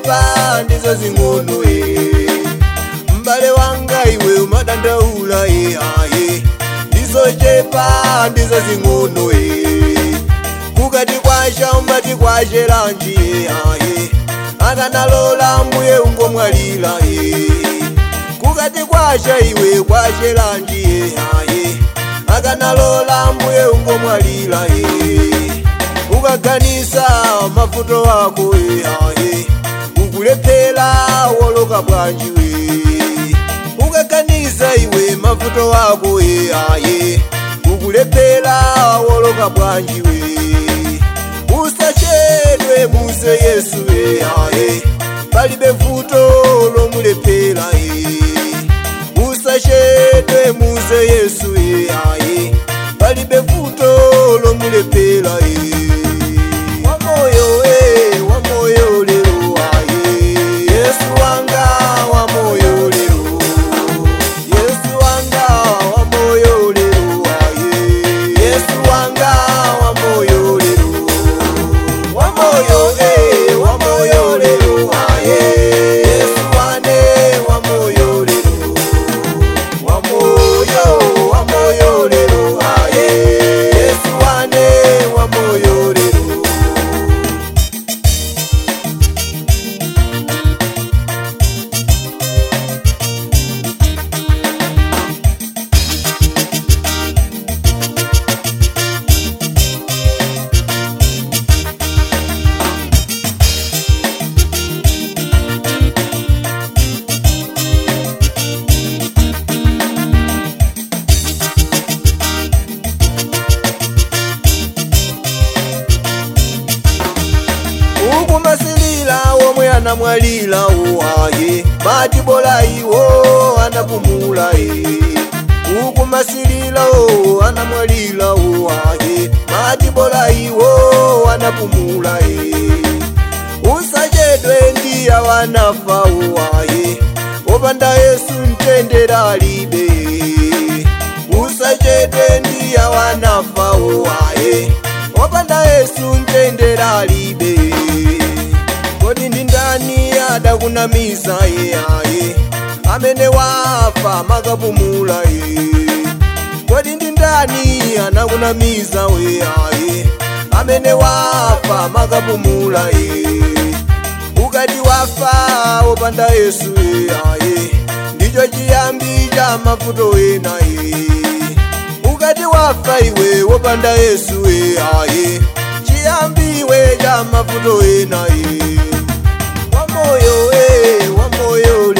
ndizochepa ndizo zing'ono e mbale wanga iwe umadandaula e aye ndizochepa ndizo zing'ono e kukati kwasha umbati kwashelanji e aye akanalola mbuye ungomwalira e kukati kwasha iwe kwashelanji e aye akanalola mbuye ungomwalira e ukaganisa mavuto wako e aye ukulephera woloka bwanji we ukaganiza iwe mavuto wako e aye ukulephera woloka bwanji we usachedwe muze yesu e aye palibe vuto lomulephera e usachedwe muze yesu e aye palibe vuto lomulephera e wamoyo e wamoyo lero aye yesu wanga wamoyo lero yesu wanga wamoyo lero aye yesu wanga wamoyo lero wamoyo e wamoyo lero aye yesu wane wamoyo lero wamoyo wamoyo lero aye yesu wane wamoyo lero ukumasilila womwe anamwalira uhaye mati bola iwo anapumula e ukumasilila o anamwalira uhaye mati bola iwo anapumula e usachedwe ndiya wanafa uhaye opanda yesu mtendera alibe usachedwe ndiya wanafa uhaye opanda yesu mtendera alibe kodi ndi ndani adakunamiza ye aye amene wafa makapumula ye kodi ndi ndani anakunamiza we aye amene wafa makapumula ye ukati wafa wopanda yesu ye aye ndicho chiyambi cha mavuto ena ye ukati wafa iwe wopanda yesu we aye chiyambiwe cha mavuto ena ye wamoyo e wamoyo